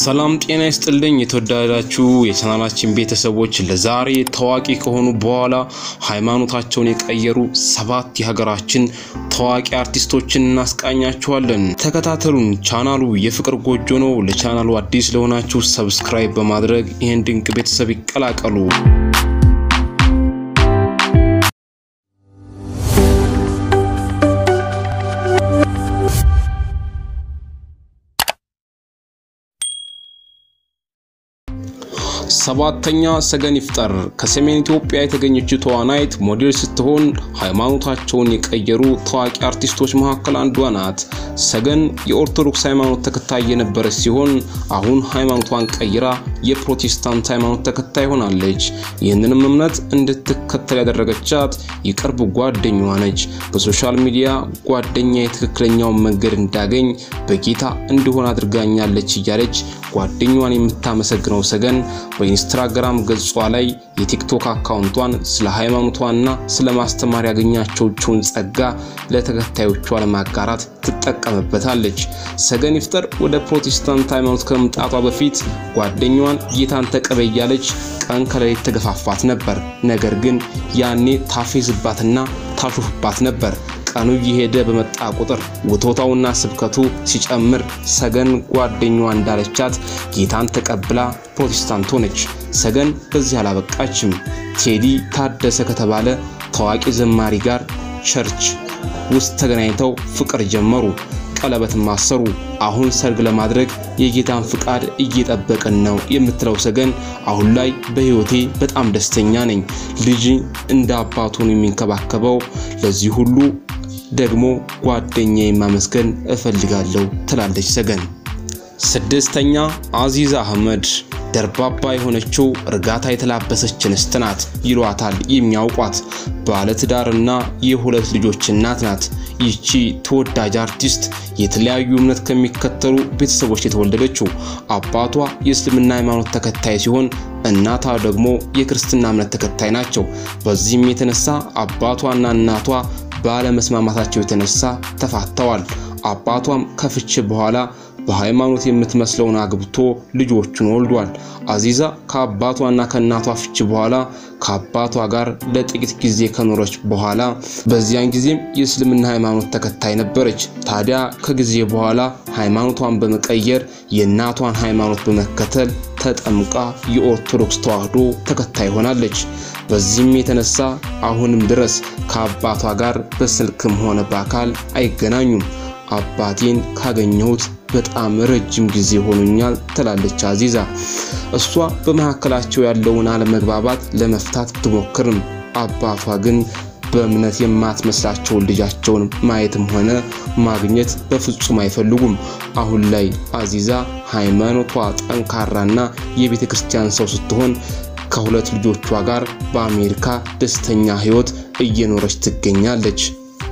ሰላም ጤና ይስጥልኝ። የተወዳዳችሁ የቻናላችን ቤተሰቦች ለዛሬ ታዋቂ ከሆኑ በኋላ ሃይማኖታቸውን የቀየሩ ሰባት የሀገራችን ታዋቂ አርቲስቶችን እናስቃኛችኋለን። ተከታተሉን። ቻናሉ የፍቅር ጎጆ ነው። ለቻናሉ አዲስ ለሆናችሁ ሰብስክራይብ በማድረግ ይህን ድንቅ ቤተሰብ ይቀላቀሉ። ሰባተኛ ሰገን ይፍጠር ከሰሜን ኢትዮጵያ የተገኘችው ተዋናይት ሞዴል ስትሆን ሃይማኖታቸውን የቀየሩ ታዋቂ አርቲስቶች መካከል አንዷ ናት። ሰገን የኦርቶዶክስ ሃይማኖት ተከታይ የነበረች ሲሆን አሁን ሃይማኖቷን ቀይራ የፕሮቴስታንት ሃይማኖት ተከታይ ሆናለች። ይህንንም እምነት እንድትከተል ያደረገቻት የቅርብ ጓደኛዋ ነች። በሶሻል ሚዲያ ጓደኛ የትክክለኛውን መንገድ እንዳገኝ በጌታ እንዲሆን አድርጋኛለች እያለች ጓደኛዋን የምታመሰግነው ሰገን በኢንስታግራም ገጿ ላይ የቲክቶክ አካውንቷን ስለ ሃይማኖቷና ስለ ማስተማር ያገኛቸውን ጸጋ ለተከታዮቿ ለማጋራት ትጠቀምበታለች። ሰገን ይፍጠር ወደ ፕሮቴስታንት ሃይማኖት ከመምጣቷ በፊት ጓደኛዋን ጌታን ተቀበይ እያለች ቀን ከሌሊት ተገፋፋት ነበር። ነገር ግን ያኔ ታፌዝባትና ታሾፍባት ነበር። ቀኑ እየሄደ በመጣ ቁጥር ውቶታውና ስብከቱ ሲጨምር ሰገን ጓደኛዋ እንዳለቻት ጌታን ተቀብላ ፕሮቴስታንት ሆነች። ሰገን በዚህ አላበቃችም። ቴዲ ታደሰ ከተባለ ታዋቂ ዘማሪ ጋር ቸርች ውስጥ ተገናኝተው ፍቅር ጀመሩ። ቀለበትም አሰሩ። አሁን ሰርግ ለማድረግ የጌታን ፍቃድ እየጠበቅን ነው የምትለው ሰገን አሁን ላይ በሕይወቴ በጣም ደስተኛ ነኝ። ልጅ እንደ አባቱን የሚንከባከበው ለዚህ ሁሉ ደግሞ ጓደኛዬን ማመስገን እፈልጋለሁ ትላለች ሰገን። ስድስተኛ አዚዛ አህመድ ደርባባ የሆነችው እርጋታ የተላበሰች እንስት ናት ይሏታል የሚያውቋት። ባለትዳርና የሁለት ልጆች እናት ናት። ይቺ ተወዳጅ አርቲስት የተለያዩ እምነት ከሚከተሉ ቤተሰቦች የተወለደችው አባቷ የእስልምና ሃይማኖት ተከታይ ሲሆን እናቷ ደግሞ የክርስትና እምነት ተከታይ ናቸው። በዚህም የተነሳ አባቷና እናቷ ባለመስማማታቸው የተነሳ ተፋተዋል። አባቷም ከፍች በኋላ በሃይማኖት የምትመስለውን አግብቶ ልጆቹን ወልዷል። አዚዛ ከአባቷና ከእናቷ ፍች በኋላ ከአባቷ ጋር ለጥቂት ጊዜ ከኖረች በኋላ በዚያን ጊዜም የእስልምና ሃይማኖት ተከታይ ነበረች። ታዲያ ከጊዜ በኋላ ሃይማኖቷን በመቀየር የእናቷን ሃይማኖት በመከተል ተጠምቃ የኦርቶዶክስ ተዋህዶ ተከታይ ሆናለች። በዚህም የተነሳ አሁንም ድረስ ከአባቷ ጋር በስልክም ሆነ በአካል አይገናኙም። አባቴን ካገኘሁት በጣም ረጅም ጊዜ ሆኖኛል ትላለች አዚዛ። እሷ በመካከላቸው ያለውን አለመግባባት ለመፍታት ብትሞክርም አባቷ ግን በእምነት የማትመስላቸውን ልጃቸውን ማየትም ሆነ ማግኘት በፍጹም አይፈልጉም። አሁን ላይ አዚዛ ሃይማኖቷ ጠንካራና የቤተ ክርስቲያን ሰው ስትሆን ከሁለት ልጆቿ ጋር በአሜሪካ ደስተኛ ሕይወት እየኖረች ትገኛለች።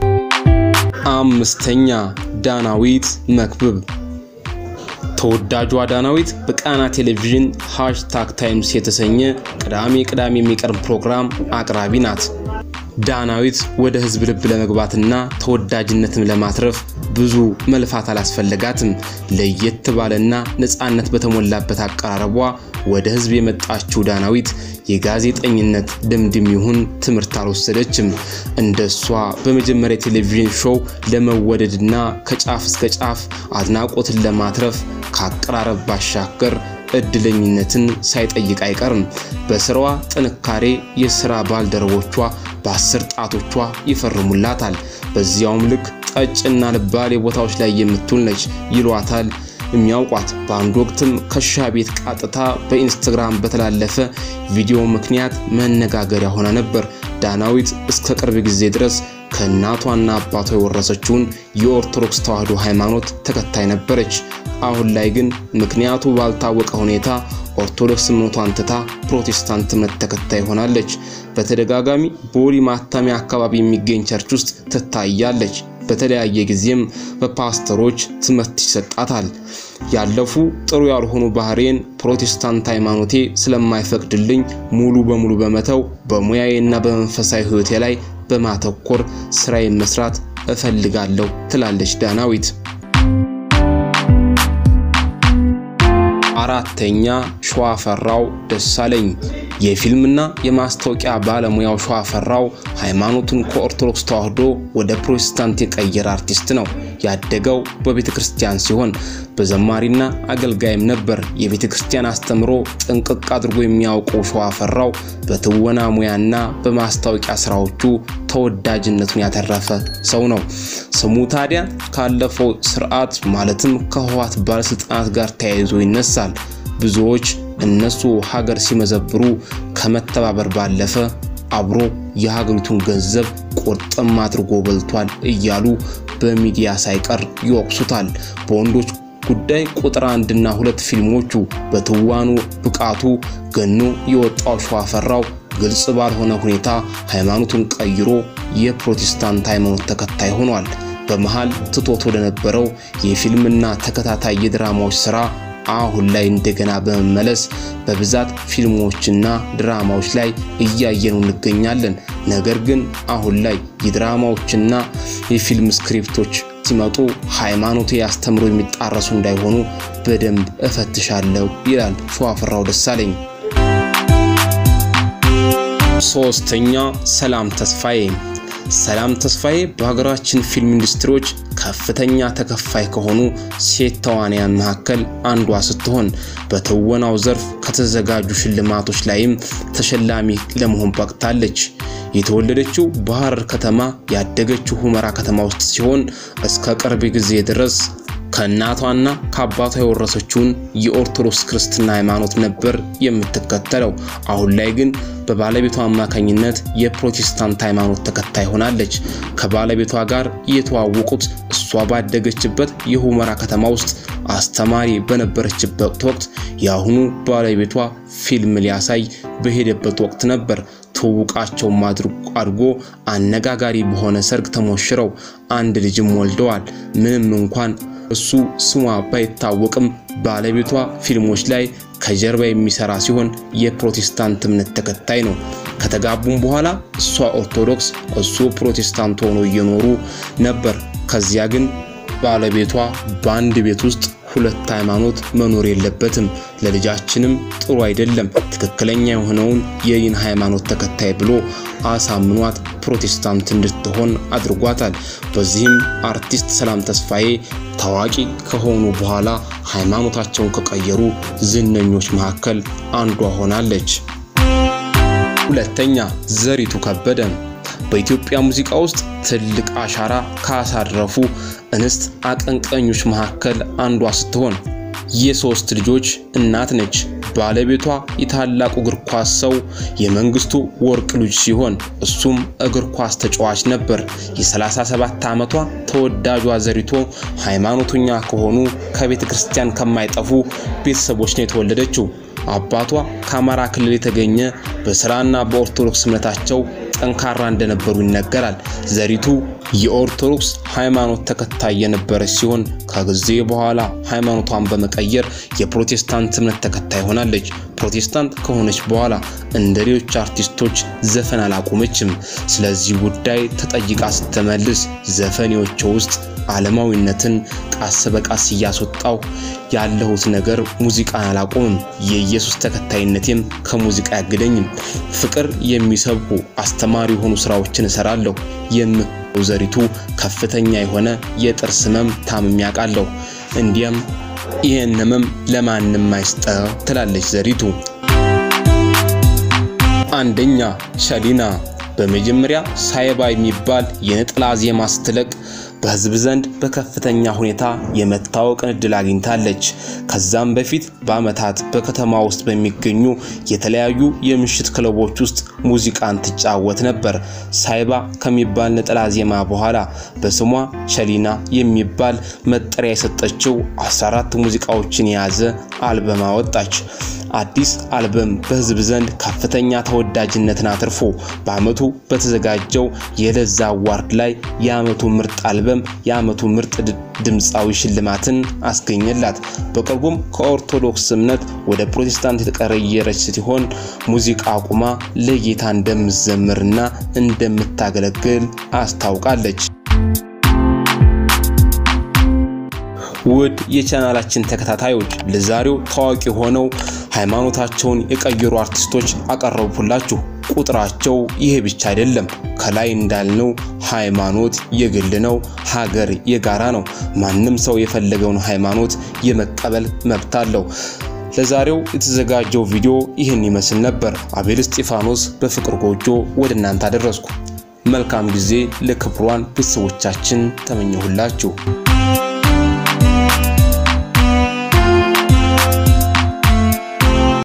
አምስተኛ ዳናዊት መክብብ ተወዳጇ ዳናዊት በቃና ቴሌቪዥን ሃሽታግ ታይምስ የተሰኘ ቅዳሜ ቅዳሜ የሚቀርብ ፕሮግራም አቅራቢ ናት። ዳናዊት ወደ ህዝብ ልብ ለመግባትና ተወዳጅነትም ለማትረፍ ብዙ መልፋት አላስፈለጋትም። ለየት ባለና ነፃነት በተሞላበት አቀራረቧ ወደ ህዝብ የመጣችው ዳናዊት የጋዜጠኝነት ልምድም ይሁን ትምህርት አልወሰደችም። እንደሷ በመጀመሪያ የቴሌቪዥን ሾው ለመወደድና ከጫፍ እስከ ጫፍ አድናቆትን ለማትረፍ ከአቀራረብ ባሻገር እድለኝነትን ሳይጠይቅ አይቀርም። በስራዋ ጥንካሬ የስራ ባልደረቦቿ በአስር ጣቶቿ ይፈርሙላታል። በዚያውም ልክ ቀጭና ልባሌ ቦታዎች ላይ የምትውል ነች ይሏታል የሚያውቋት። በአንድ ወቅትም ከሻ ቤት ቃጥታ በኢንስታግራም በተላለፈ ቪዲዮ ምክንያት መነጋገሪያ ሆና ነበር። ዳናዊት እስከ ቅርብ ጊዜ ድረስ ከእናቷና አባቷ የወረሰችውን የኦርቶዶክስ ተዋህዶ ሃይማኖት ተከታይ ነበረች። አሁን ላይ ግን ምክንያቱ ባልታወቀ ሁኔታ ኦርቶዶክስ እምነቷን ትታ ፕሮቴስታንት እምነት ተከታይ ሆናለች። በተደጋጋሚ ቦሌ ማተሚያ አካባቢ የሚገኝ ቸርች ውስጥ ትታያለች። በተለያየ ጊዜም በፓስተሮች ትምህርት ይሰጣታል። ያለፉ ጥሩ ያልሆኑ ባህሬን ፕሮቴስታንት ሃይማኖቴ ስለማይፈቅድልኝ ሙሉ በሙሉ በመተው በሙያዬና በመንፈሳዊ ሕይወቴ ላይ በማተኮር ስራዬን መስራት እፈልጋለሁ ትላለች ዳናዊት። አራተኛ ሸዋፈራው ደሳለኝ የፊልምና የማስታወቂያ ባለሙያው ሸዋፈራው ሃይማኖቱን ከኦርቶዶክስ ተዋህዶ ወደ ፕሮቴስታንት የቀየረ አርቲስት ነው። ያደገው በቤተ ክርስቲያን ሲሆን በዘማሪና አገልጋይም ነበር። የቤተ ክርስቲያን አስተምሮ ጥንቅቅ አድርጎ የሚያውቀው ሸዋፈራው በትወና ሙያና በማስታወቂያ ስራዎቹ ተወዳጅነቱን ያተረፈ ሰው ነው። ስሙ ታዲያ ካለፈው ስርዓት ማለትም ከህወሓት ባለስልጣናት ጋር ተያይዞ ይነሳል። ብዙዎች እነሱ ሀገር ሲመዘብሩ ከመተባበር ባለፈ አብሮ የሀገሪቱን ገንዘብ ቁርጥም አድርጎ በልቷል እያሉ በሚዲያ ሳይቀር ይወቅሱታል። በወንዶች ጉዳይ ቁጥር አንድና ሁለት ፊልሞቹ በትዋኑ ብቃቱ ገኖ የወጣው ሸዋፈራው ግልጽ ባልሆነ ሁኔታ ሃይማኖቱን ቀይሮ የፕሮቴስታንት ሃይማኖት ተከታይ ሆኗል። በመሃል ትቶት ወደ ነበረው የፊልምና ተከታታይ የድራማዎች ስራ አሁን ላይ እንደገና በመመለስ በብዛት ፊልሞችና ድራማዎች ላይ እያየኑ እንገኛለን። ነገር ግን አሁን ላይ የድራማዎችና የፊልም ስክሪፕቶች ሲመጡ ሃይማኖት አስተምሮ የሚጣረሱ እንዳይሆኑ በደንብ እፈትሻለሁ ይላል ሸዋፈራው ደሳለኝ። ሶስተኛ ሰላም ተስፋዬ ሰላም ተስፋዬ በሀገራችን ፊልም ኢንዱስትሪዎች ከፍተኛ ተከፋይ ከሆኑ ሴት ተዋንያን መካከል አንዷ ስትሆን በትወናው ዘርፍ ከተዘጋጁ ሽልማቶች ላይም ተሸላሚ ለመሆን በቅታለች። የተወለደችው በሐረር ከተማ ያደገችው ሁመራ ከተማ ውስጥ ሲሆን እስከ ቅርብ ጊዜ ድረስ ከእናቷና ከአባቷ የወረሰችውን የኦርቶዶክስ ክርስትና ሃይማኖት ነበር የምትከተለው። አሁን ላይ ግን በባለቤቷ አማካኝነት የፕሮቴስታንት ሃይማኖት ተከታይ ሆናለች። ከባለቤቷ ጋር የተዋወቁት እሷ ባደገችበት የሁመራ ከተማ ውስጥ አስተማሪ በነበረችበት ወቅት የአሁኑ ባለቤቷ ፊልም ሊያሳይ በሄደበት ወቅት ነበር። ትውውቃቸውም አድጎ አነጋጋሪ በሆነ ሰርግ ተሞሽረው አንድ ልጅም ወልደዋል። ምንም እንኳን እሱ ስሟ ባይታወቅም ባለቤቷ ፊልሞች ላይ ከጀርባ የሚሰራ ሲሆን የፕሮቴስታንት እምነት ተከታይ ነው። ከተጋቡም በኋላ እሷ ኦርቶዶክስ እሱ ፕሮቴስታንት ሆኖ እየኖሩ ነበር። ከዚያ ግን ባለቤቷ በአንድ ቤት ውስጥ ሁለት ሃይማኖት መኖር የለበትም፣ ለልጃችንም ጥሩ አይደለም፣ ትክክለኛ የሆነውን የይን ሃይማኖት ተከታይ ብሎ አሳምኗት ፕሮቴስታንት እንድትሆን አድርጓታል። በዚህም አርቲስት ሰላም ተስፋዬ ታዋቂ ከሆኑ በኋላ ሃይማኖታቸውን ከቀየሩ ዝነኞች መካከል አንዷ ሆናለች። ሁለተኛ ዘሪቱ ከበደ በኢትዮጵያ ሙዚቃ ውስጥ ትልቅ አሻራ ካሳረፉ እንስት አቀንቃኞች መካከል አንዷ ስትሆን የሶስት ልጆች እናት ነች። ባለቤቷ የታላቁ እግር ኳስ ሰው የመንግስቱ ወርቅ ልጅ ሲሆን እሱም እግር ኳስ ተጫዋች ነበር። የ37 ዓመቷ ተወዳጇ ዘሪቱ ሃይማኖተኛ ከሆኑ ከቤተ ክርስቲያን ከማይጠፉ ቤተሰቦች ነው የተወለደችው። አባቷ ከአማራ ክልል የተገኘ በስራና በኦርቶዶክስ እምነታቸው ጠንካራ እንደነበሩ ይነገራል። ዘሪቱ የኦርቶዶክስ ሃይማኖት ተከታይ የነበረች ሲሆን ከጊዜ በኋላ ሃይማኖቷን በመቀየር የፕሮቴስታንት እምነት ተከታይ ሆናለች። ፕሮቴስታንት ከሆነች በኋላ እንደ ሌሎች አርቲስቶች ዘፈን አላቆመችም። ስለዚህ ጉዳይ ተጠይቃ ስትመልስ ዘፈኔዎቿ ውስጥ ዓለማዊነትን ቃስ በቃስ እያስወጣው ያለሁት ነገር ሙዚቃን አላቆምም፣ የኢየሱስ ተከታይነቴም ከሙዚቃ አያግደኝም፣ ፍቅር የሚሰብኩ አስተማሪ የሆኑ ስራዎችን እሰራለሁ የምትለው ዘሪቱ ከፍተኛ የሆነ የጥርስ ህመም ታምሜ አውቃለሁ። እንዲያም ይህን ህመም ለማንም አይስጠው ትላለች ዘሪቱ። አንደኛ ሸሊና በመጀመሪያ ሳይባ የሚባል የነጠላ ዜማ ስትለቅ በህዝብ ዘንድ በከፍተኛ ሁኔታ የመታወቅን እድል አግኝታለች። ከዛም በፊት በአመታት በከተማ ውስጥ በሚገኙ የተለያዩ የምሽት ክለቦች ውስጥ ሙዚቃን ትጫወት ነበር። ሳይባ ከሚባል ነጠላ ዜማ በኋላ በስሟ ሸሊና የሚባል መጠሪያ የሰጠችው 14 ሙዚቃዎችን የያዘ አልበም አወጣች። አዲስ አልበም በህዝብ ዘንድ ከፍተኛ ተወዳጅነትን አትርፎ በአመቱ በተዘጋጀው የለዛ አዋርድ ላይ የአመቱ ምርጥ አልበም የአመቱ ምርጥ ድምፃዊ ሽልማትን አስገኘላት። በቅርቡም ከኦርቶዶክስ እምነት ወደ ፕሮቴስታንት የተቀየረች ሲሆን ሙዚቃ አቁማ ለጌታ እንደምትዘምርና እንደምታገለግል አስታውቃለች። ውድ የቻናላችን ተከታታዮች ለዛሬው ታዋቂ ሆነው ሃይማኖታቸውን የቀየሩ አርቲስቶች አቀረብኩላችሁ። ቁጥራቸው ይሄ ብቻ አይደለም። ከላይ እንዳልነው ሃይማኖት የግል ነው፣ ሀገር የጋራ ነው። ማንም ሰው የፈለገውን ሃይማኖት የመቀበል መብት አለው። ለዛሬው የተዘጋጀው ቪዲዮ ይህን ይመስል ነበር። አቤል እስጢፋኖስ በፍቅር ጎጆ ወደ እናንተ አደረስኩ። መልካም ጊዜ ለክብሯን ቤተሰቦቻችን ተመኘሁላችሁ።